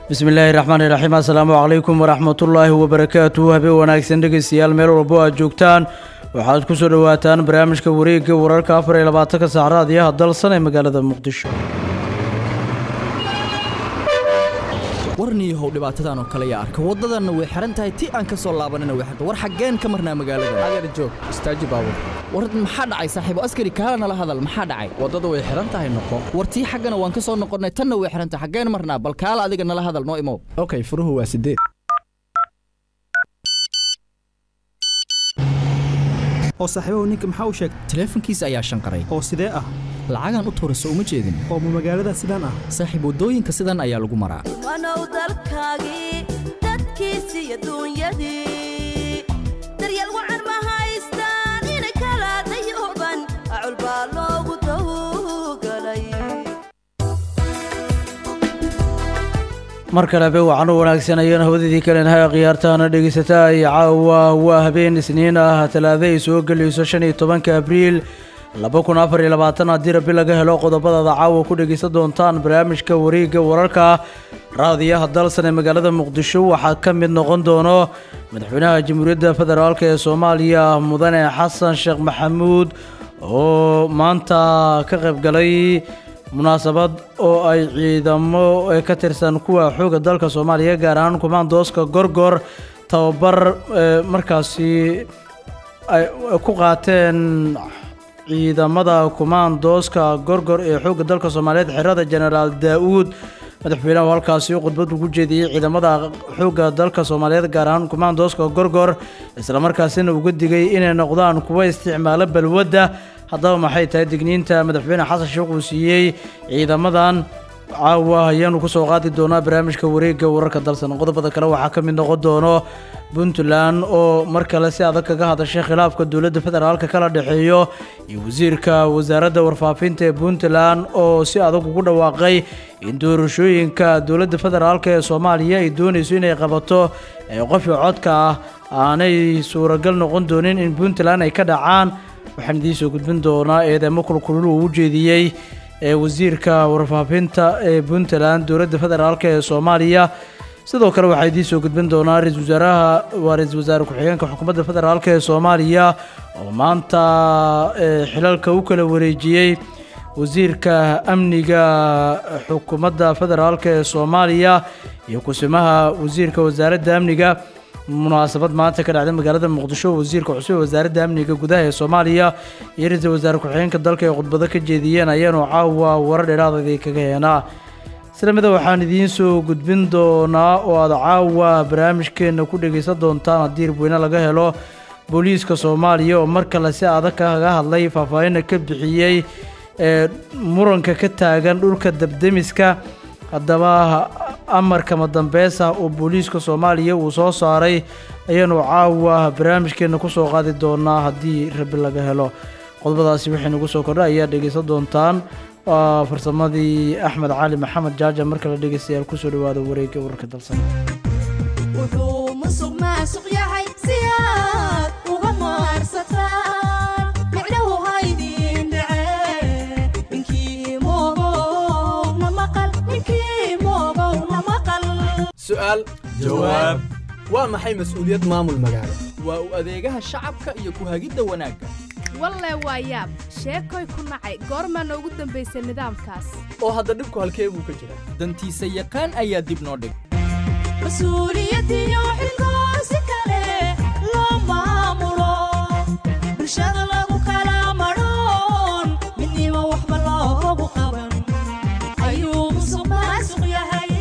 bismi illaahi raxmaan iraxiim assalaamu calaykum waraxmatullaahi wabarakaatu habeen wanaagsan dhegeystayaal meel walbo aad joogtaan waxaad ku soo dhowaataan barnaamijka wareegga wararka afar iyo labaatanka saacraad iyo hadalsan ee magaalada muqdisho warniihow dhibaatadan oo kale yaa arka waddadanna way xihan tahay ti aan ka soo laabanina way xirta war xaggeen ka marnaa magaalada adeer joog istaaji baabur war maxaa dhacay saaxiibo askari kaala nala hadal maxaa dhacay waddada way xihan tahay noqo war tii xaggana waan ka soo noqonnay tanna way xihan tahay xaggeen marnaa bal kaala adiga nala hadal noo imow okay furuhu waa sideed oo saaxiibahu ninka maxaa u sheegay taleefankiisa ayaa shanqaray oo sidee ah lacagaan u tuurayso uma jeedin oo ma magaalada sidaan ah saaxiib waddooyinka sidan ayaa lagu maraa wanow dalkaagii dadkiisi iyo duunyadii daryeel wacan ma haystaan inay kala dayooban acul baa loogu dawgalay mar kale habeen wacan u wanaagsan ayaan hawadidii kalenahay khiyaartaana dhegeysataa iyo caawa waa habeen isniin ah talaado ay soo gelayso shan iyo tobanka abriil laba kun afar iyo labaatan haddii rabi laga helo qodobadaada caawa ku dhegeysan doontaan barnaamijka wareegga wararka raadiyaha dalsan ee magaalada muqdisho waxaa ka mid noqon doono madaxweynaha jamhuuriyadda federaalk ee soomaaliya mudane xasan sheekh maxamuud oo maanta ka qayb galay munaasabad oo ay ciidamo ee ka tirsan kuwa xooga dalka soomaaliya gaar ahaan kumaandooska gorgor tababar markaasi ay ku qaateen ciidamada kumaandooska gorgor ee xoogga dalka soomaaliyeed xerada jenaraal daa-uud madaxweynahu halkaasi khudbad ugu jeediyey ciidamada xoogga dalka soomaaliyeed gaar ahaan kumaandooska gorgor islamarkaasina uga digay inay noqdaan kuwa isticmaalo balwadda haddaba maxay tahay digniinta madaxweyne xasan sheekh uu siiyey ciidamadan caawa ayaanu kusoo qaadi doonaa barnaamijka wareegga wararka dalsan qodobada kale waxaa ka mid noqon doono puntland oo mar kale si adag kaga hadashay khilaafka dowladda federaalka kala dhexeeyo iyo wasiirka wasaaradda warfaafinta ee puntland oo si adag ugu dhawaaqay in doorashooyinka dowladda federaalk ee soomaaliya ay doonayso inay qabato ee qofkii codka ah aanay suuragal noqon doonin in puntland ay ka dhacaan waxaan idiin soo gudbin doonaa eedeemo kulkulul uu u jeediyey ee wasiirka warfaafinta ee puntland dowladda federaalk ee soomaaliya sidoo kale waxaa idiin soo gudbin doonaa ra-isul wasaaraha waa ra-isul wasaare ku-xigeenka xukuumadda federaalk ee soomaaliya oo maanta xilalka u kala wareejiyey wasiirka amniga xukuumadda federaalk ee soomaaliya iyo kusimaha wasiirka wasaaradda amniga munaasabad maanta ka dhacday magaalada muqdisho wasiirka cusub ee wasaaradda amniga gudaha ee soomaaliya iyo ra-iisul wasaare ku-xigeenka dalka ee khudbado ka jeediyeen ayaanu caawa warar dheeraadadii kaga heenaa islamida waxaan idiin soo gudbin doonaa oo aada caawa barnaamijkeenna ku dhegaysan doontaan haddii rabweyne laga helo booliiska soomaaliya oo mar kale si adag kaga hadlay faahfaahinna ka bixiyey ee muranka ka taagan dhulka dabdemiska haddaba amarkama dambeys ah oo booliiska soomaaliya uu soo saaray ayaanu caawa barnaamijkeenna kusoo qaadi doonaa haddii rabi laga helo qodobadaasi waxay nagu soo kordha ayaa dhegaysan doontaan waa farsamadii axmed cali maxamed jaaja mar kale dhegaystayaal kusoo dhawaada wareegga wararka dalsan wuxuu musuq maasuq yahay si aad uga maarsataan micnahu haydin dhacee ninkii moogow na maqal ninkii moogow na maqal su'aal jawaab waa maxay mas'uuliyad maamul magaalo waa u adeegaha shacabka iyo ku-hagidda wanaagga walle waa yaab sheekoy ku nacay goormaana ugu dambaysay nidaamkaas oo hadda dhibku halkee buu ka jiraa dantiisa yaqaan ayaa dib noo dhig mas-uuliyadiyo xilkoo si kale loo maamulo bulshada lagu kala madhoon midnimo waxba loogu qaban ayuu musuq maasuq yahay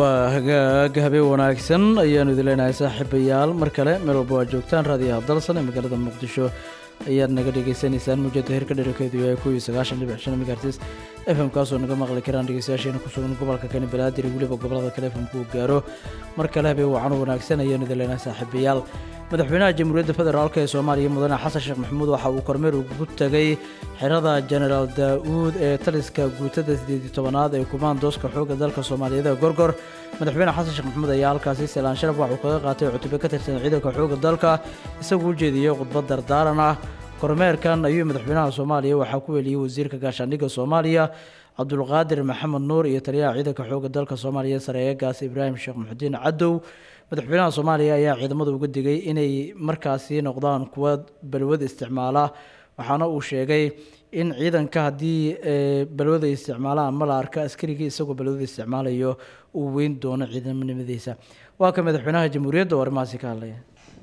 waa hagaag habeen wanaagsan ayaanu idin leenahay saaxiibayaal mar kale meel walba waa joogtaan raadiyaha dalsan ee magaalada muqdisho ayaad naga dhegeysaneysaan muujada heerka dherarkeedu yahay kuwii sagaashan dhibic shan megahertis f m kaasoo naga maqli karaan dhegeystayaasheena ku sugan gobolka kani balaadir iyo weliba gobolada kale f m kuu gaaro mar kale habeen wacan wanaagsan ayaanu idin leenahay saaxiibayaal madaxweynaha jamhuuriyadda federaalk ee soomaaliya mudane xasan sheekh maxamuud waxa uu kormeer ugu tegay xerada genaraal daa-uud ee taliska guutada sideed iyo tobanaad ee kumaandooska xoogga dalka soomaaliyeed ee gorgor madaxweyne xasan sheekh maxamuud ayaa halkaasi salaan sharaf waxuu kaga qaatay cutube ka tirsan ciidanka xoogga dalka isagoo u jeediyey khudbad dardaaran ah kormeerkan ayuu madaxweynaha soomaaliya waxaa ku weliyey wasiirka gaashaandhigga soomaaliya cabdulqaadir maxamed nuur iyo taliyaha ciidanka xoogga dalka soomaaliya sareeyagaas ibraahim sheekh muxudiin cadow madaxweynaha soomaaliya ayaa ciidamada uga digay inay markaasi noqdaan kuwa balwada isticmaala waxaana uu sheegay in ciidanka haddii balwada isticmaalaan ama la arka askarigii isagoo balwada isticmaalayo uu weyn doono ciidamonimadiisa waa ka madaxweynaha jamhuuriyadda oo arrimahaasi ka hadlaya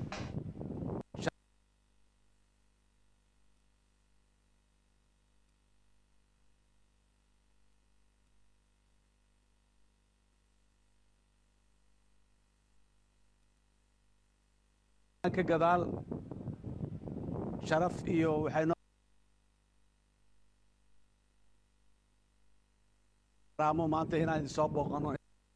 ka gadaal sharaf iyo waxay noo raamo maanta inaan idin soo booqano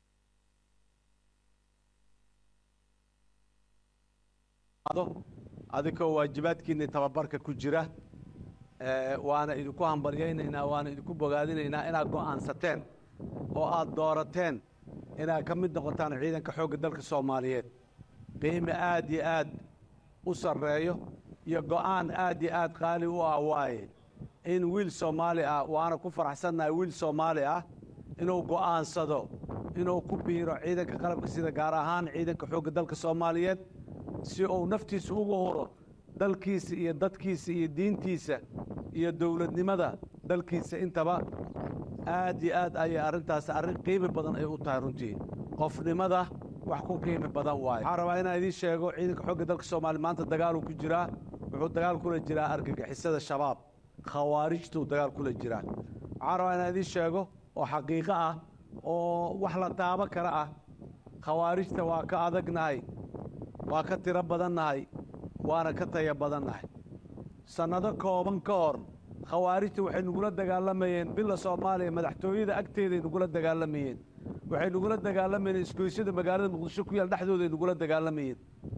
adikoo waajibaadkiinni tababarka ku jira waana idinku hambaryaynaynaa waana idinku bogaadinaynaa inaad go'aansateen oo aad doorateen inaad ka mid noqotaan ciidanka xoogga dalka soomaaliyeed qiime aad iyo aad u sarreeyo iyo go'aan aad iyo aad qaali u ah waaye in wiil soomaali ah waana ku faraxsannahay wiil soomaali ah inuu go'aansado inuu ku biiro ciidanka qalabka sida gaar ahaan ciidanka xoogga dalka soomaaliyeed si uu naftiisa ugu huro dalkiisa iyo dadkiisa iyo diintiisa iyo dowladnimada dalkiisa intaba aad iyo aad ayay arrintaas arrin qiimi badan ay u tahay runtii qofnimada wax ku qiimi badan waayo waxaan rabaa inaan idiin sheego ciidanka xoogga dalka soomaaliya maanta dagaaluu ku jiraa wuxuu dagaal kula jiraa argagixisada shabaab khawaarijtuu dagaal kula jiraa waxaan rabaa inaan idiin sheego oo xaqiiqo ah oo wax la taabo kara ah khawaarijta waa ka adagnahay waa ka tiro badannahay waana ka taya badannahay sannado kooban ka hor khawaarijta waxay nagula dagaalamayeen bila soomaaliya madaxtooyada agteeday nagula dagaalamayeen waxay nagula dagaalamayeen isgoysyada magaalada muqdisho ku yaal dhexdooday nagula dagaalamayeen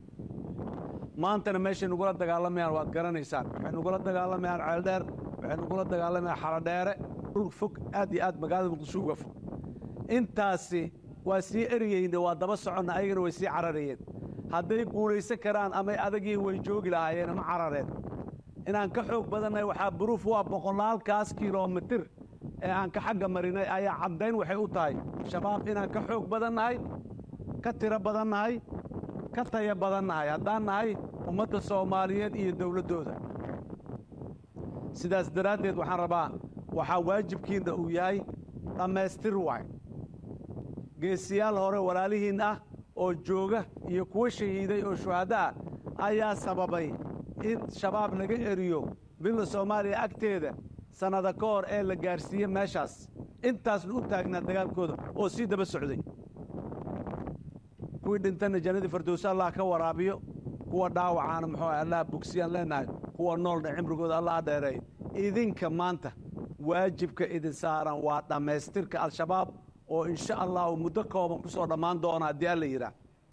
maantana meeshay nagula dagaalamayaan waad garanaysaan waxay nagula dagaalamayaan ceeldheer waxay nagula dagaalamayaan xaladheere dhul fog aad iyo aad magaalada muqdisho uga fog intaasi waa sii eriyeyne waa daba soconna ayagana way sii cararayeen hadday guulaysan karaan amay adagii way joogi lahaayeen ama carareen inaan ka xoog badannahay waxaa buruuf waa boqolaalkaas kilomitir ee aan ka xagga marinay ayaa caddayn waxay u tahay shabaab inaan ka xoog badannahay ka tiro badannahay ka taya badannahay haddaan nahay ummadda soomaaliyeed iyo dowladdooda sidaas daraaddeed waxaan rabaa waxaa waajibkiinna uu yahay dhammaystir waay geesiyaal hore walaalihiin ah oo jooga iyo kuwa shahiiday oo shuhaddo ah ayaa sababay in shabaab laga eriyo billa soomaaliya agteeda sannada ka hor ee la gaarsiiye meeshaas intaasna u taagnaa dagaalkooda oo sii daba socday kuwii dhintanna jannadii fardowse allah ka waraabiyo kuwa dhaawacaana muxuu ah allah bogsiyaan leenahay kuwa noolna cimrigooda allah dheereeyo idinka maanta waajibka idin saaran waa dhammaystirka al-shabaab oo insha allahu muddo kooban ku soo dhammaan doona haddii alla yidhaah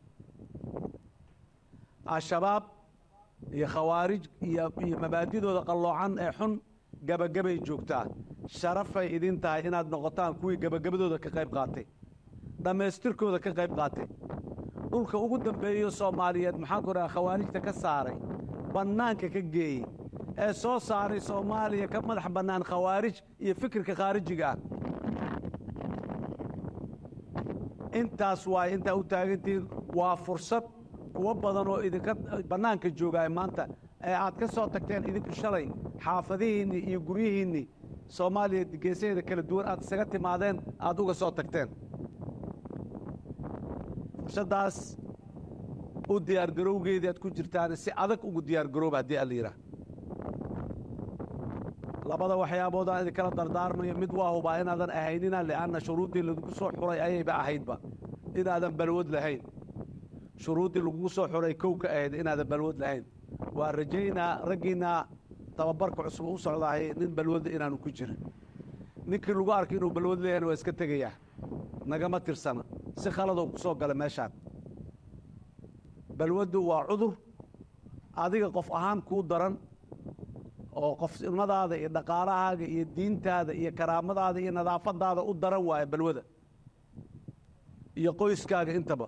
al-shabaab iyo khawaarij iyo iyo mabaadidooda qalloocan ee xun gebagabay joogtaa sharafay idin tahay inaad noqotaan kuwii gebagabadooda ka qayb qaatay dhammaystirkooda ka qayb qaatay dhulka ugu dambeeyo soomaaliyeed maxaan ku dhaha khawaarijta ka saaray bannaanka ka geeyey ee soo saaray soomaaliya ka madax bannaan khawaarij iyo fikirka khaarijiga ah intaas waay intaa u taagantihiin waa fursad kuwo badan oo idinka bannaanka joogaay maanta ee aad ka soo tagteen idinku shalay xaafadihiinni iyo guryihiinni soomaaliya geesaheeda kala duwan aad isaga timaadeen aad uga soo tagteen fursaddaas u diyaargarowgeedii aad ku jirtaan si adag ugu diyaargarooba haddii alla yidhaah labada waxyaabood aan idinkala dardaarmayo mid waa hubaa inaadan ahaynina li'anna shuruuddii lagu soo xuray ayayba ahaydba inaadan balwad lahayn shuruuddii lagugu soo xuray kow ka ahayd inaadan balwad lahayn waa rajaynaa raggiinna tababarka cusub u socdaahay nin balwadda inaanu ku jirin ninkii lagu arkay inuu balwad leeyahayna waa iska tegayaa nagama tirsana si khaladoo ku soo gala meeshaan balwaddu waa cudur adiga qof ahaan kuu daran oo qofnimadaada iyo dhaqaalahaaga iyo diintaada iyo karaamadaada iyo nadaafadaada u daran waaye balwada iyo qoyskaaga intaba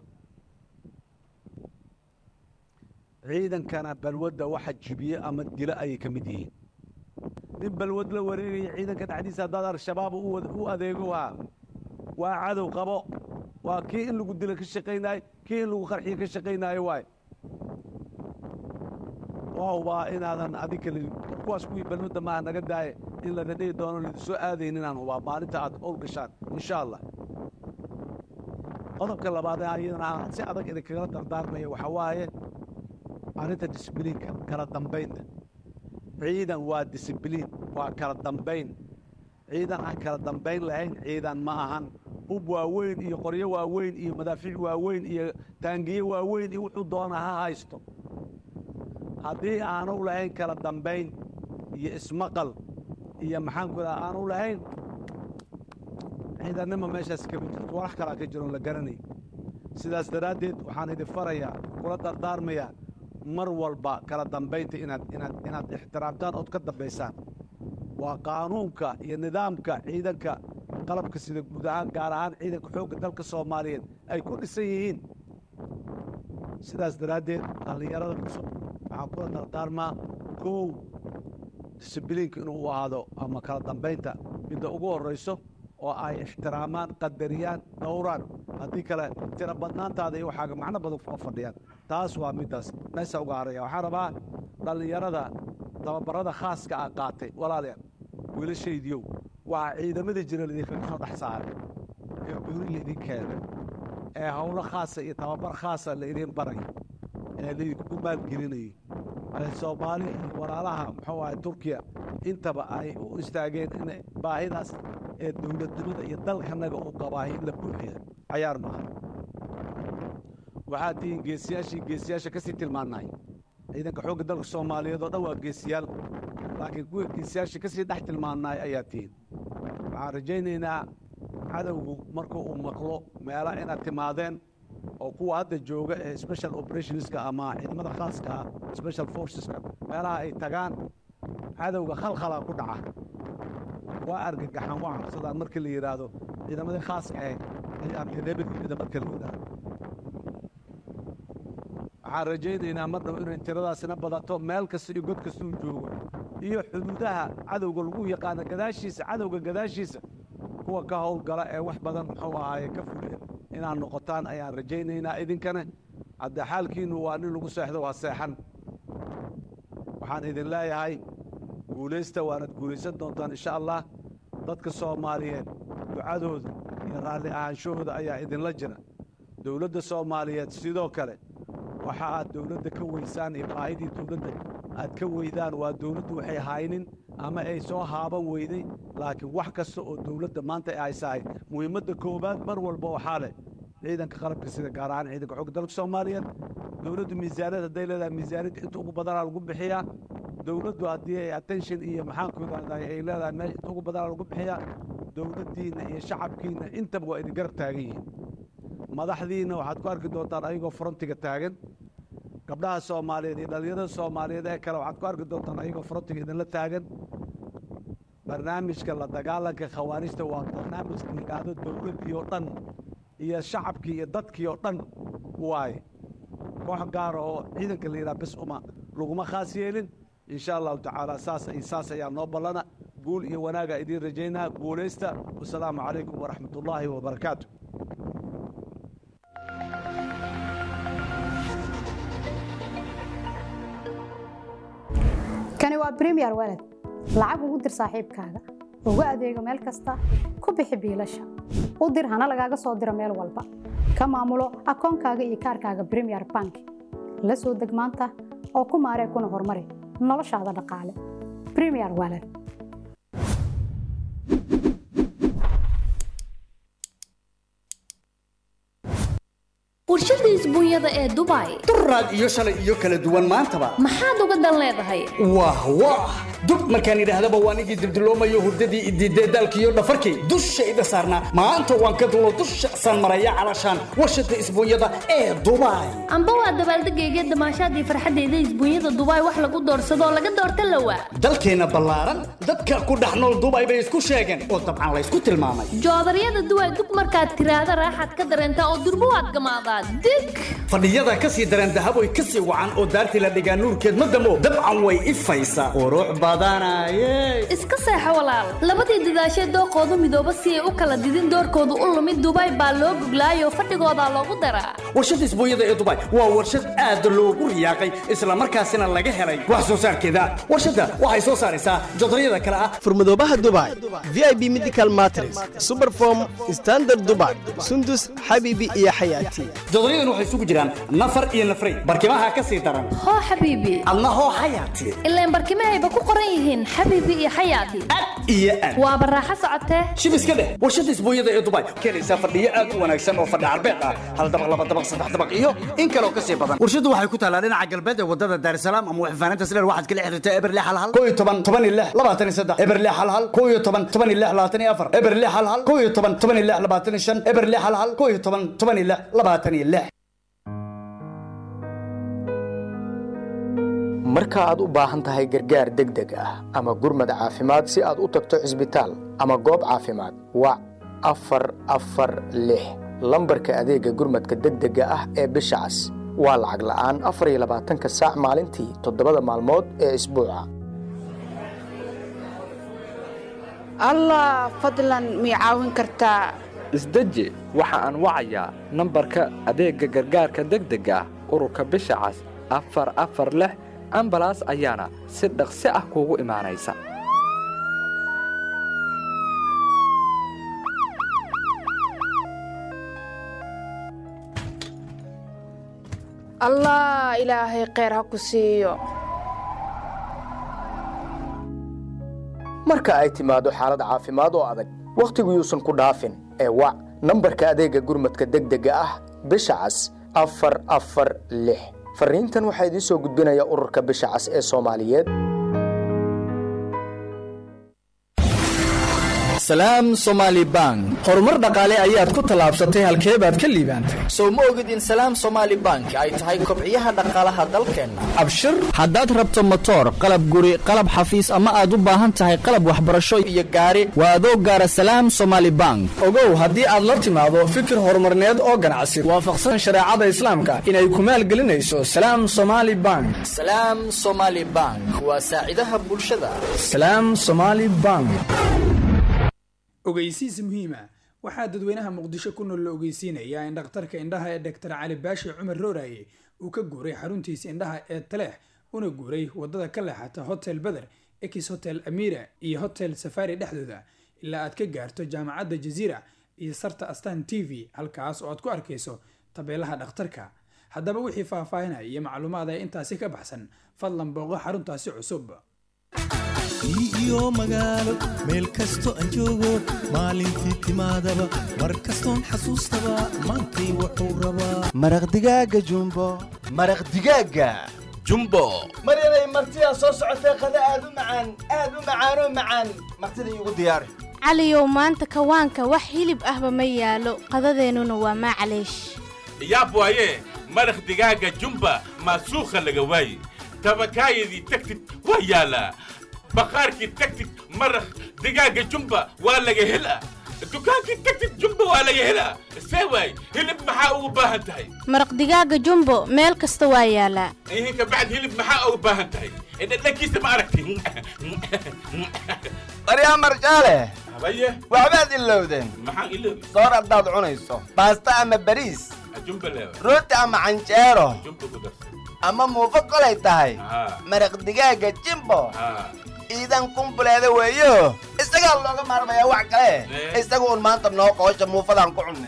ciidankana balwadda waxa jibiye ama dilo ayay ka mid yihiin nin balwad la wareegaya ciidanka dhexdiisa haddaad al-shabaab u wad- u adeego waa waa cadow qabo waa kii in lagu dilo ka shaqaynaayo kii in lagu qarxiyo ka shaqaynaayo waaye waaw baa inaadan adig kale kuwaas kuwii balwadda maaha naga daaye in laga dhihi doono lidi soo aadayn inaan hubaa maalinta aad owl gashaan insha allah qodobka labaad ee ayadana aan si adag idinkagala dardaarmaya waxaa waaye arrinta disbliinka kala dambaynta ciidan waa disibliin waa kala dambayn ciidan aan kala dambayn lahayn ciidan ma ahan hub waaweyn iyo qoryo waaweyn iyo madaafiic waaweyn iyo taangiye waaweyn iyo wuxuu doona ha haysto haddii aanu lahayn kala dambayn iyo ismaqal iyo maxaanku daa aanu lahayn ciidannima meeshaas kama jirto walax kalaa ka jiroon la garanay sidaas daraaddeed waxaan idin farayaa kula dardaarmayaa mar walba kala dambaynta inaad inaad inaad ixtiraamtaan ood ka dambaysaan waa qaanuunka iyo nidaamka ciidanka qalabka sida guud ahaan gaar ahaan ciidanka xoogga dalka soomaaliyeed ay ku dhisan yihiin sidaas daraaddeed dhallinyarada cusub waxaan kula dardaarmaa kow disibliinka inuu u ahaado ama kala dambaynta midda ugu horrayso oo ay ixtiraamaan qadariyaan dhowraan haddii kale tira badnaantaada iyo waxaaga macno badan kuma fadhiyaan taas waa middaas meesha uga haraya waxaan rabaa dhallinyarada tababarada khaaska ah qaatay walaalayaal wiilashaydiyow waa ciidamadii jira laidinkaga soo dhex saaray ee guri laidin keenay ee howlo khaasa iyo tababar khaasa laidin baray ee laydinku maalgelinayay ee soomaali iyo walaalaha muxuu ahay turkiya intaba ay u istaageen in baahidaas ee dowladnimada iyo dalkanaga uu qabaahay in la buuxiya cayaar maaha waxaad tihiin geesiyaashii geesiyaasha ka sii tilmaannay ciidanka xoogga dalka soomaaliyeed oo dhan waa geesiyaal laakiin kuwa geesiyaasha ka sii dhex tilmaannay ayaa tihiin waxaan rajaynaynaa cadowgu marka uu maqlo meela inaad timaadeen oo kuwa hadda jooga ee special operationska ama ciidamada khaaska ah special forceska meelaha ay tagaan cadowga khalkhalaa ku dhaca waa argagaxan waa cabsadaan markii la yidhaahdo ciidamadii khaaska ahayd ayaa nabadgelyada marka la yidhaahdo waxaan rajaynaynaa mar dhow inay tiradaasina badato meel kasta iyo god kasta uu joogo iyo xuduudaha cadowga lagu yaqaano gadaashiisa cadowga gadaashiisa kuwa ka howlgala ee wax badan muxuu ahaaye ka fuliya inaad noqotaan ayaan rajaynaynaa idinkana hadde xaalkiinnu waa nin lagu seexdo waa seexan waxaan idin leeyahay guulaysta waanad guulaysan doontaan insha allah dadka soomaaliyeed ducadooda iyo raalli ahaanshahooda ayaa idinla jira dowladda soomaaliyeed sidoo kale waxa aad dowladda ka weysaan iyo baahidii dowladda aad ka weydaan waa dowladdu waxay haynin ama ay soo haaban weyday laakiin wax kasta oo dowladda maanta ay haysahay muhiimadda koowaad mar walba waxaa leh ciidanka qalabka sida gaar ahaan ciidanka xogga dalka soomaaliyeed dowladdu miisaaniyad hadday leedahay miisaaniyadda inta ugu badanaa lagu bixiyaa dowladdu haddii ay attention iyo maxaanku idhahday ay leedahay meesha inta ugu badanaa lagu bixiyaa dowladdiinna iyo shacabkiinna intaba waa idin garab taagan yihiin madaxdiinna waxaad ku arki doontaan ayagoo frontiga taagan gabdhaha soomaaliyeed iyo dhallinyarada soomaaliyeed ee kale waxaad ku arki doontaan ayagoo frontiga idinla taagan barnaamijka la dagaalanka khawaarijta waa barnaamij la yidhaahdo dowladdii oo dhan iyo shacabkii iyo dadkii oo dhan waaye koox gaara oo ciidanka la yidhaha bes uma laguma khaas yeelin insha allahu tacaala saas iyo saas ayaa noo ballana guul iyo wanaaga idiin rajaynaa guulaysta wasalaamu calaykum waraxmat ullaahi wabarakaatu kani waa bremiyer walad lacag ugu dir saaxiibkaaga ugu adeego meel kasta ku bixi biilasha u dir hana lagaaga soo diro meel walba ka maamulo akoonkaaga iyo kaarkaaga bremiyer bank la soo deg maanta oo ku maaree kuna horumari noloshaada dhaqaale bremiyer walad warshada isbuunyada ee dubai duraad iyo shalay iyo kala duwan maantaba maxaad uga dan leedahay wah wah dub markaan idhaahdaba waan igii dibdiloomayo hurdadii idiidee daalkiiyo dhafarkii dushayda saarnaa maanta waan ka dulo dusha saan maraya calashaan warshada isbuunyada ee dubai amba waa dabaaldegayga damaashaadii farxadeyda isbuunyada dubai wax lagu doorsadoo laga doorta lawa dalkeenna ballaaran dadka ku dhex nool dubai bay isku sheegeen oo dabcan laysku tilmaamay joodaryada duway dug markaad tiraahda raaxaad ka dareentaa oo durbo waad gamaadaa dig fadhiyada ka sii dareen dahaboy ka sii wacan oo daartii la dhigaa nuurkeed ma damo dabcan way ifaysaa qurux badanaye iska seexo walaal labadii dadaashee dooqoodu midooba si ay u kala didin doorkoodu u lumid dubai baa loo guglaayoo fadhigoodaa loogu daraa warshada isbuunyada ee dubai waa warshad aad loogu riyaaqay islamarkaasina laga helay wax soo saarkeeda warshadda waxay soo saaraysaa jodaryada kale ah furmadoobaha dubai vip medical matres superform standard dubai sundus xabiibi iyo xayaati jodoryadan waxay isugu jiraan nafar iyo nafray barkimaha ka sii daran hoo xabiibi adna hoo xayaati ilaan barkimahayba ku qoran yihiin xabiibi iyo xayaati iyo aad waa baraaxo socotee shib iska dheh warshada isbuunyada ee dubai keenaysaa fadhiyo aad u wanaagsan oo fadhi carbeed ah hal dabaq laba dabaq saddex dabaq iyo in kaloo ka sii badan warshadu waxay ku taalaa dhinaca galbeed ee wadada daarsalaam ama waxfaaninta sileer waxaad kala xiriirtaa eberle hal hal koo iyo toban toban iyo lix labaatan iyo saddex eberle hal hal koo iyo toban toban iyo lix labaatan iyo afar eberle hal hal koo iyo toban toban iyo lix labaatan iyo shan eberle hal hal koo iyo toban toban iyo lix labaatan iyo lix marka aad u baahan tahay gargaar degdeg ah ama gurmad caafimaad si aad u tagto cisbitaal ama goob caafimaad wac afar afar lix lambarka adeegga gurmadka degdega ah ee bisha cas waa lacag la'aan afar iyo labaatanka saac maalintii toddobada maalmood ee isbuuca allah fadlan mii caawin kartaa isdeji waxa aan wacayaa nambarka adeegga gargaarka degdega ah ururka bisha cas afar afar lix ambalaas ayaana si dhaqsi ah kuugu imaanaysa allah ilaahay kheyr ha ku siiyo marka ay timaado xaalad caafimaad oo adag wakhtigu yuusan ku dhaafin ee wac nambarka adeegga gurmadka degdega ah bisha cas afar afar lix farriintan waxaa idiin soo gudbinaya ururka bisha cas ee soomaaliyeed salaam somaali bank horumar dhaqaale ayaad ku tallaabsatay halkee baad ka liibaantay sow ma ogid in salaam somaali bank ay tahay kobciyaha dhaqaalaha dalkeenna abshir haddaad rabto motoor qalab guri qalab xafiis ama aad u baahan tahay qalab waxbarasho iyo gaari waa adoo gaara salaam somaali bank ogow haddii aad la timaado fikir horumarneed oo ganacsi waafaqsan shareecada islaamka inay ku maalgelinayso salaam somaali bank salaam somaali bank waa saacidaha bulshada salaam somaali bank ogeysiis muhiima waxaa dadweynaha muqdisho ku nool la ogeysiinayaa in dhakhtarka indhaha ee doktor cali baashi cumar rooraye uu ka guuray xaruntiisa indhaha ee taleex una guuray wadada ka leexata hotel beder ex hotel amira iyo hotel safari dhexdooda ilaa aad ka gaarto jaamacadda jaziira iyo sarta astan t v halkaas oo aad ku arkayso tabeelaha dhakhtarka haddaba wixii faahfaahinaya iyo macluumaad ee intaasi ka baxsan fadlan booqo xaruntaasi cusub iyo magaalo meel kasto aan joogo maalintii timaadaba mar kastoon xasuustaba maantay wuxuu rabaa maraq digaaga jumbo maraq digaaga jumbo maryanay martidaa soo socotee qada aad u macaan aad u macaanoo macaan martida iigu diyaari caliyow maanta kawaanka wax hilib ahba ma yaalo qadadeennuna waa maacaleesh yaab waaye maraq digaaga jumba maasuukha laga waaye tabakaayadii tagtid waa yaalaa baqaarkii tagtid maraq digaaga jumba waa laga helaa dukaankii tagtid jumba waa laga helaa see waay hilib maxaa ugu baahan tahay maraq digaaga jumbo meel kasta waa yaalaa ihin kabacd hilib maxaa ugu baahan tahay dhadhankiisa ma aragti maryaa marjaale habaye waxbaad ilowdeen maxaan iloobi soor haddaad cunayso baasta ama bariis jumba leewa rooti ama canjeero jumba ku darsa ama muufo kolay tahay Haa. maraq digaaga jimbo haa ciidan kumbuleeda weeyo isagaa looga maarmayaa wax kale Eh. isagu un maanta noo qoosha muufadaan ku cunnay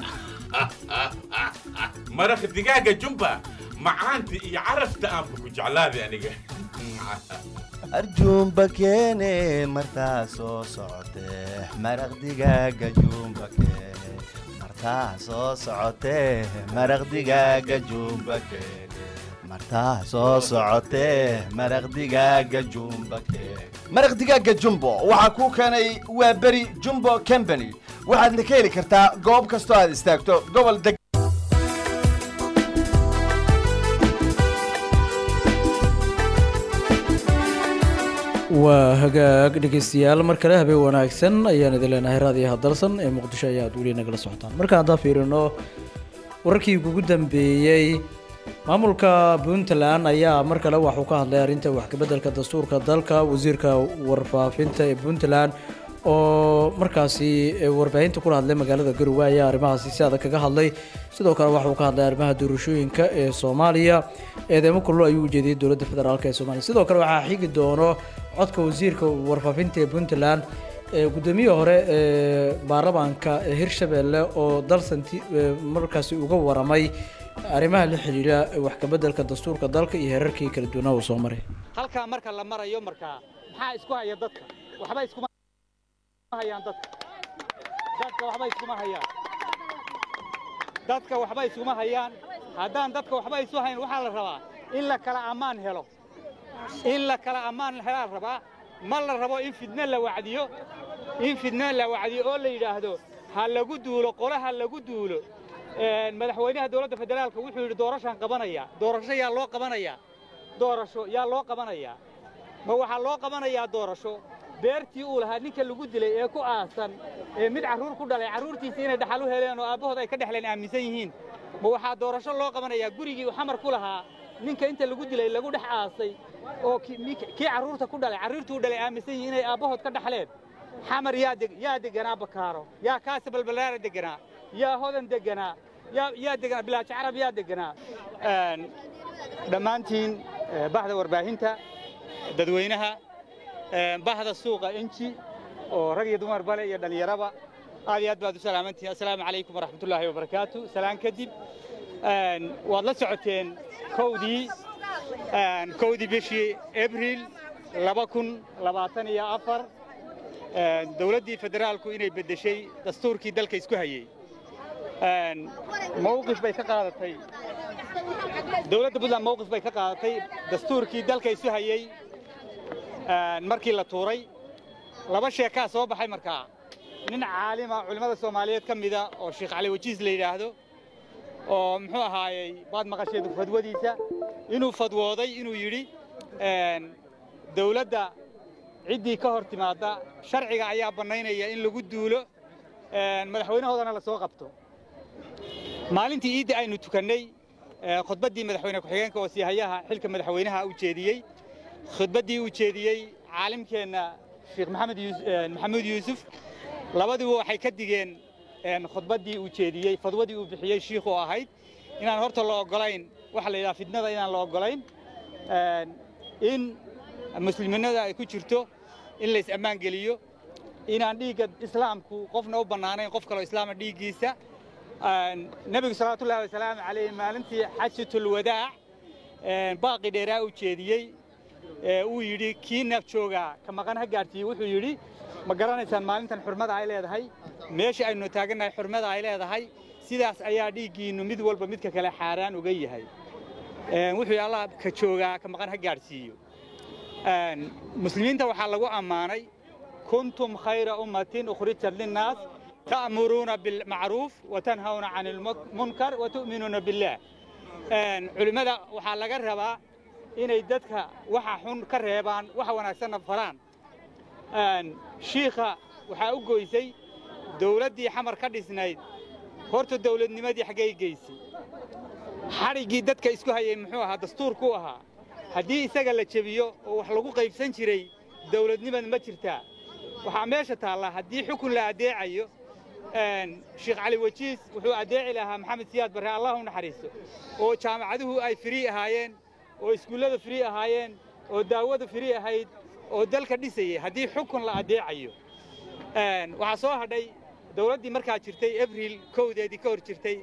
maraq digaaga jumba macaanta iyo carafta aanba ku jeclaaday aniga arjuumba keene martaa soo socotee maraq digaaga juumba keene martaa soo socotee maraq digaaga jumba keene martaa soo socotee maraq digaaga jumba keene maraq digaaga jumbo waxaa kuu keenay waa beri jumbo company waxaadna ka heli kartaa goob kastoo aad istaagto gobol deg waa hagaag dhegeystayaal mar kale habeen wanaagsan ayaan idin leenahay raadiyaha dalsan ee muqdisho ayaad weli nagala socotaan markaan haddaan fiirino wararkii ugu dambeeyey maamulka puntland ayaa mar kale waxuu ka hadlay arrinta wax kabeddelka dastuurka dalka wasiirka warfaafinta ee puntland oo markaasi warbaahinta kula hadlay magaalada garowe ayaa arrimahaasi si adag kaga hadlay sidoo kale waxauu ka hadlay arrimaha doorashooyinka ee soomaaliya eedeemo kullo ayuu ujeediyey dowladda federaalk ee soomaaliya sidoo kale waxaa xigi doono codka wasiirka warfaafinta ee puntland ee guddoomiyaha hore ee baarlamaanka hirshabelle oo dalsanti markaasi uga waramay arrimaha la xiriira wax kabeddelka dastuurka dalka iyo heerarkii kala duwanaa uu soo maray halkaa marka la marayo markaa maxaa isku haya dadka waxba iskuma hayaan dadka dadka waxba iskuma hayaan dadka waxba iskuma hayaan haddaan dadka waxba isu hayn waxaa la rabaa in la kala ammaan helo in la kala ammaan helaa rabaa ma la rabo in fidno la wacdiyo in fidno la wacdiyo oo la yidhaahdo ha lagu duulo qole ha lagu duulo madaxweynaha dowladda federaalka wuxuu yidhi doorashaan qabanaya doorasho yaa loo qabanayaa doorasho yaa loo qabanayaa ma waxaa loo qabanayaa doorasho beertii uu lahaa ninka lagu dilay ee ku aasan ee mid carruur ku dhalay carruurtiisa inay dhaxal u heleen oo aabbahood ay ka dhexleen aaminsan yihiin ma waxaa doorasho loo qabanayaa gurigii uu xamar ku lahaa ninka inta lagu dilay lagu dhex aasay oo kii carruurta ku dhalay carruurtuu dhalay aaminsan yihiin inay aabbahood ka dhaxleen xamar yaa deg yaa deganaa bakaaro yaa kaasa balbalaara deganaa yaa hodan deganaa yaa yaa deganaa bilaajo carab yaa deganaa dhammaantiin bahda warbaahinta dadweynaha bahda suuqa enji oo rag iyo dumar bale iyo dhallinyaraba aad iyo aad baad u salaamantihin assalaamu calaykum waraxmatullaahi wabarakaatu salaan kadib waad la socoteen kowdii kowdii bishii abriil laba kun labaatan iyo afar dowladdii federaalku inay beddeshay dastuurkii dalka isku hayey mawqif bay ka qaadatay dowladda puntland mawqif bay ka qaadatay dastuurkii dalka isu hayey markii la tuuray laba sheekaa soo baxay markaa nin caalima culimmada soomaaliyeed ka mida oo sheekh cali wajiis la yidhaahdo oo muxuu ahaayey baad maqasheed fadwadiisa inuu fadwooday inuu yidhi dawladda ciddii ka hor timaadda sharciga ayaa bannaynaya in lagu duulo madaxweynahoodana la soo qabto maalintii iidda aynu tukannay khudbaddii madaxweyne ku-xigeenka oo siihayaha xilka madaxweynaha u jeediyey khudbaddii uu jeediyey caalimkeenna sheekh maxamed maxamuud yuusuf labaduba waxay ka digeen khudbaddii uu jeediyey fadwadii uu bixiyey shiikhu ahayd inaan horta la oggolayn waxa la yidhaha fidnada inaan la oggolayn in musliminada ay ku jirto in lays ammaan geliyo inaan dhiigga islaamku qofna u bannaanayn qof kaloo islaama dhiiggiisa nebigu salawaatullahi wasalaamu calayh maalintii xajatul wadaac baaqi dheeraa uu jeediyey uu yidhi kii naaf joogaa ka maqan ha gaadhsiiye wuxuu yidhi ma garanaysaan maalintan xurmada ay leedahay meesha aynu taagannahay xurmada ay leedahay sidaas ayaa dhiiggiinnu mid walba midka kale xaaraan uga yahay wuxuu yidhi allah ka joogaa ka maqan ha gaadhsiiyo muslimiinta waxaa lagu ammaanay kuntum khayra ummatin ukhrijat linnaas ta'muruuna bilmacruuf watanhawna cani lmunkar watu'minuuna billaah culimmada waxaa laga rabaa inay dadka waxa xun ka reebaan waxa wanaagsanna faraan shiikha waxaa u goysay dawladdii xamar ka dhisnayd horta dawladnimadii xaggay geysay xadhiggii dadka isku hayay muxuu ahaa dastuurkuu ahaa haddii isaga la jebiyo oo wax lagu qaybsan jiray dawladnimad ma jirtaa waxaa meesha taallaa haddii xukun la addeecayo sheekh cali wajiis wuxuu addeeci lahaa maxamed siyaad barre allah u naxariisto oo jaamacaduhu ay firii ahaayeen oo iskuullada firii ahaayeen oo daawada firii ahayd oo dalka dhisayay haddii xukun la addeecayo waxaa soo hadhay dawladdii markaa jirtay abriil kowdeedii ka hor jirtay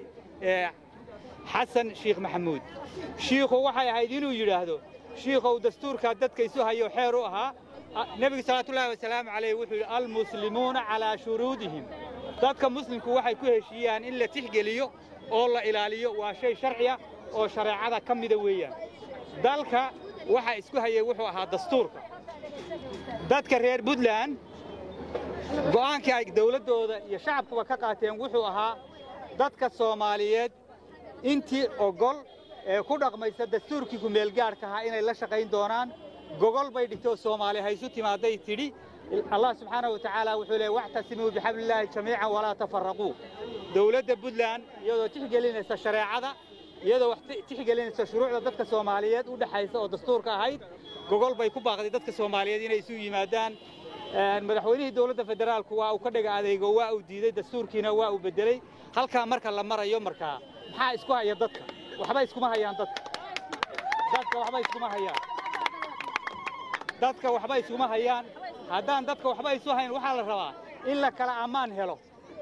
xasan sheekh maxamuud shiikhu waxay ahayd inuu yidhaahdo shiikhow dastuurkaa dadka isu hayo xeer u ahaa nebigu salawaatullaahi wasalaamu calayh wuxuu yidhi almuslimuuna calaa shuruudihim dadka muslimku waxay ku heshiiyaan in la tixgeliyo oo la ilaaliyo waa shay sharciya oo shareecada ka mida weeyaan dalka waxa isku hayay wuxuu ahaa dastuurka dadka reer puntland go'aankii ay dawladdooda iyo shacabkuba ka qaateen wuxuu ahaa dadka soomaaliyeed intii ogol ee ku dhaqmaysa dastuurkii kumeelgaadhka ahaa inay la shaqayn doonaan gogol bay dhigtoo soomaali haysu timaaday tidhi allah subxaanahu wa tacaala wuxuu leeyay waxtasimuu bixablillaahi jamiican walaa tafarraquu dowladda puntland iyadoo tixgelinaysa shareecada iyadoo wax tixgelinaysa shuruucda dadka soomaaliyeed u dhexaysa oo dastuurka ahayd gogol bay ku baaqday dadka soomaaliyeed inay isu yimaadaan madaxweynihii dowladda federaalku waa uu ka dhiga adeego waa uu diiday dastuurkiina waa uu beddeley halkaa marka la marayo markaa maxaa isku haya dadka waxba iskuma hayaan dadka dadka waxba iskuma hayaan dadka waxba iskuma hayaan haddaan dadka waxba isu hayn waxaa la rabaa in la kala ammaan helo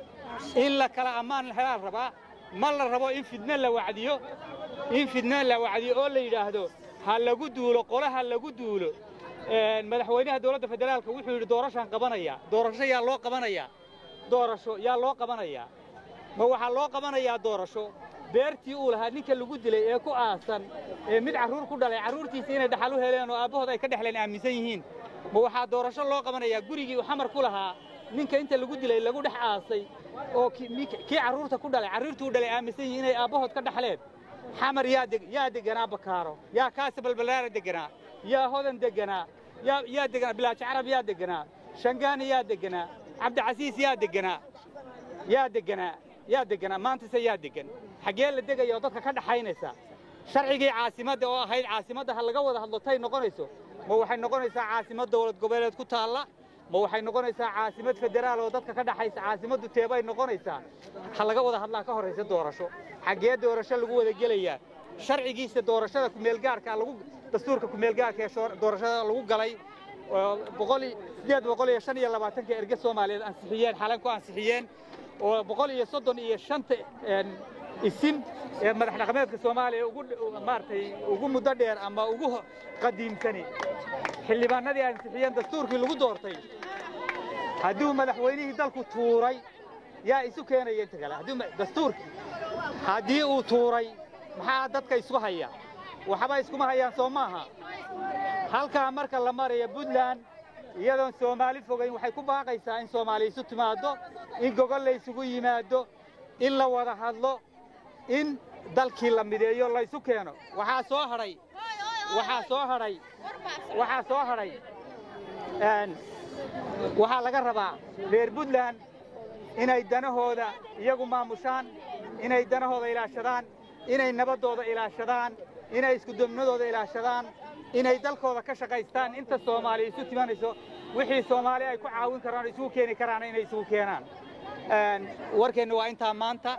in la kala ammaan helaa la rabaa ma la rabo in fidno la wacdiyo in fidno la wacdiyo oo la yidhaahdo ha lagu duulo qole ha lagu duulo madaxweynaha dowladda federaalka wuxuu yidhi doorashaan qabanayaa doorasho yaa loo qabanayaa doorasho yaa loo qabanayaa ma waxaa loo qabanayaa doorasho beertii uu lahaa ninka lagu dilay ee ku aasan ee mid carruur ku dhalay carruurtiisa inay dhaxal u heleen oo aabbahood ay ka dhexleen aaminsan yihiin ma waxaa doorasho loo qabanayaa gurigii uu xamar ku lahaa ninka inta lagu dilay lagu dhex aasay oo kii carruurta ku dhalay carruurtii u dhalay aaminsan yihiin inay aabbahood ka dhaxleen xamar yaa deg yaa deganaa bakaaro yaa kaasi balbalaara deganaa yaa hodan deganaa yaa yaa deganaa bilaaji carab yaa deganaa shangaani yaa deganaa cabdicasiis yaa deganaa yaa deganaa yaa deganaa maantase yaa degan xaggee la degaya oo dadka ka dhaxaynaysa sharcigii caasimadda oo ahayd caasimadda ha laga wada hadlo tay noqonayso ma waxay noqonaysaa caasimad dowlad goboleed ku taalla ma waxay noqonaysaa caasimad federaal oo dadka ka dhaxaysa caasimaddu teebay noqonaysaa ha laga wada hadlaa ka horraysa doorasho xaggee doorasho lagu wada gelayaa sharcigiisa doorashada kumeelgaarka lagu dastuurka kumeelgaarka ee doorashada lagu galay boqol sideed boqol iyo shan iyo labaatanka erge soomaaliyeed ansixiyeen xalan ku ansixiyeen oo boqol iyo soddon iyo shanta isim ee madax dhaqameedka soomaaliya ugu maaragtay ugu muddo dheer ama ugu qadiimsani xildhibaanadii ansixiyeen dastuurkii lagu doortay hadduu madaxweynihii dalku tuuray yaa isu keenaya inta kale haddii dastuurkii haddii uu tuuray maxaa dadka isku haya waxba iskuma hayaan soo maaha halkaa marka la maraya puntland iyadoon soomaali fogayn waxay ku baaqaysaa in soomaali isu timaaddo in gogol la isugu yimaado in la wada hadlo in dalkii la mideeyo la isu keeno waxaa soo hadhay waxaa soo hadhay waxaa soo hadhay waxaa laga rabaa reer puntland inay danahooda iyagu maamushaan inay danahooda ilaashadaan inay nabaddooda ilaashadaan inay iskudubnadooda ilaashadaan inay dalkooda ka shaqaystaan inta soomaali isu timanayso wixii soomaali ay ku caawin karaan oo isugu keeni karaan inay isugu keenaan warkeenna waa intaa maanta